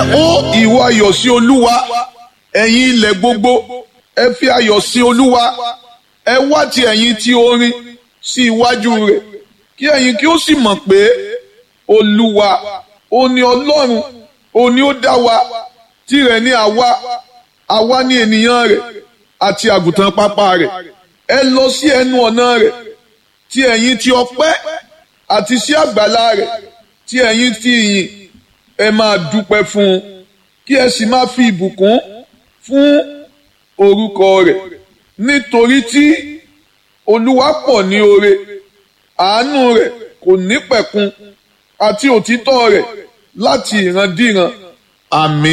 hó ìwọ ayọ̀ sí olúwa ẹ̀yin ilẹ̀ gbogbo ẹ fi ayọ̀ sí olúwa ẹ wá ti ẹ̀yin tí orin sí iwájú rẹ̀ kí ẹ̀yin kí ó sì mọ̀ pé olúwa ó ní ọlọ́run ó ní ó dá wa tirẹ̀ ní àwa àwa ní ènìyàn rẹ̀ àti àgùntàn pápá rẹ̀ ẹ lọ sí ẹnu ọ̀nà rẹ̀ tí ẹ̀yin ti ọpẹ́ àti sí àgbàlá rẹ̀ tí ẹ̀yin ti ìyìn ẹ máa dúpẹ́ fún un kí ẹ sì máa fi ìbùkún fún orúkọ rẹ̀ nítorí tí olúwa pọ̀ ní oore àánú rẹ̀ kò ní pẹ̀kun àti òtítọ́ rẹ̀ láti ìrandíran àmín.